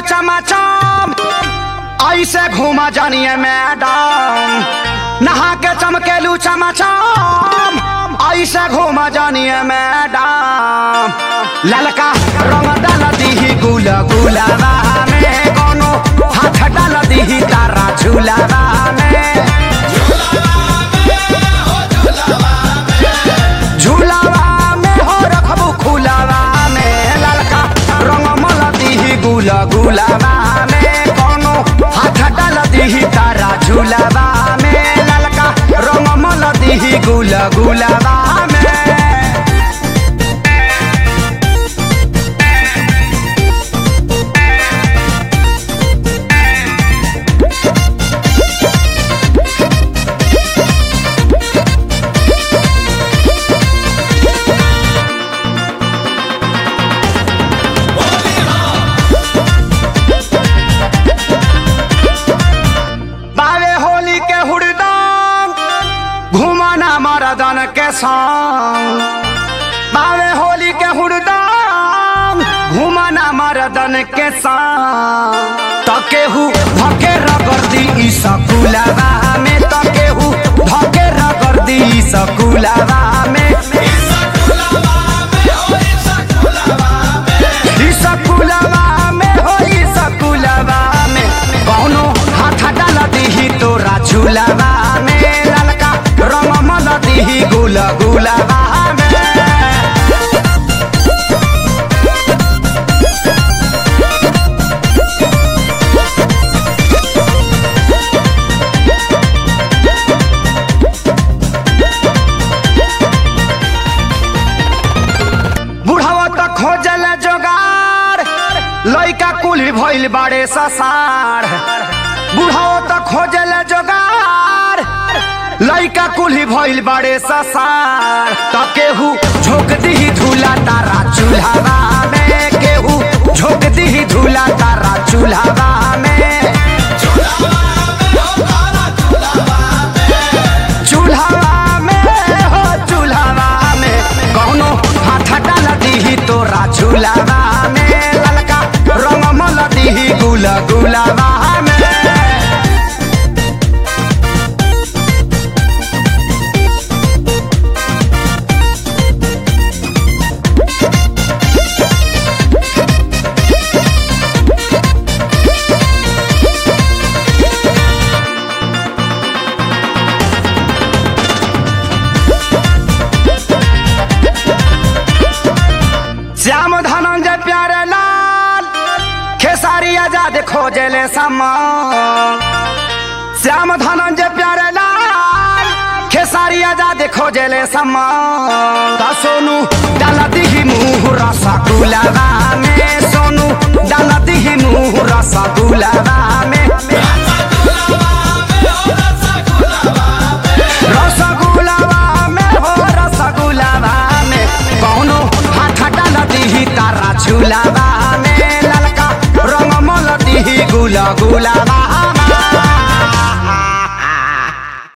चमाचम ऐसे घूमा जानिए मैडम नहा के चमकेलू चमाचम ऐसे घूमा जानिए मैडम ललका रंग डाल दीही गुल गुलाबा में कोनो हाथ डाल दीही तारा झूलाबा में झूलावा में हो रखबू खुलावा में ललका रंग मल दीही गुल गुलाबा में कोनो हाथ डाल दीही तारा झूलावा में ललका रंग मल दीही गुल गुलाबा में बावे होली के हुड़दंग घुमाना मरदन के संग बावे होली के हुड़दंग घुमाना मरदन के संग तकेहू धके रगर्दी ई सकुलावा में तकेहू धके रगर्दी ई सकुलावा में ई सकुलावा में हो ई सकुलावा में कौनो हाथ डाल दीही तोरा झूलावा में ललका रंग मल दीही गुल गुलाबा में बुढ़ावा त खोजल जोगार लइका कुली भइल बाड़े ससार बुढ़ावा त खोजल जोगार लइका कुली भइल बाड़े ससार त केहू झोंक दीही धूला तारा चूल्हावा में केहू झोंक दीही धूला तारा चूल्हावा में चूल्हावा में हो चूल्हावा में कौनो हाथ डाल दीही तोरा झूलावा में ललका रंग मल दीही गुल गुलाबा में श्याम धनंजय प्यारे लाल खेसारी आजाद खोजले समान श्याम धनंजय प्यारे लाल खेसारी आजाद खोजले समान त सोनू डाल दिही मुँह रसगुलाबा में सोनू डाल दिही मुँह रसगुलाबा में रसगुलाबा में हो रसगुलाबा में कौनो हाथ डाल दीही तारा झूलाबा में ललका रंग मल दीही गुला गुला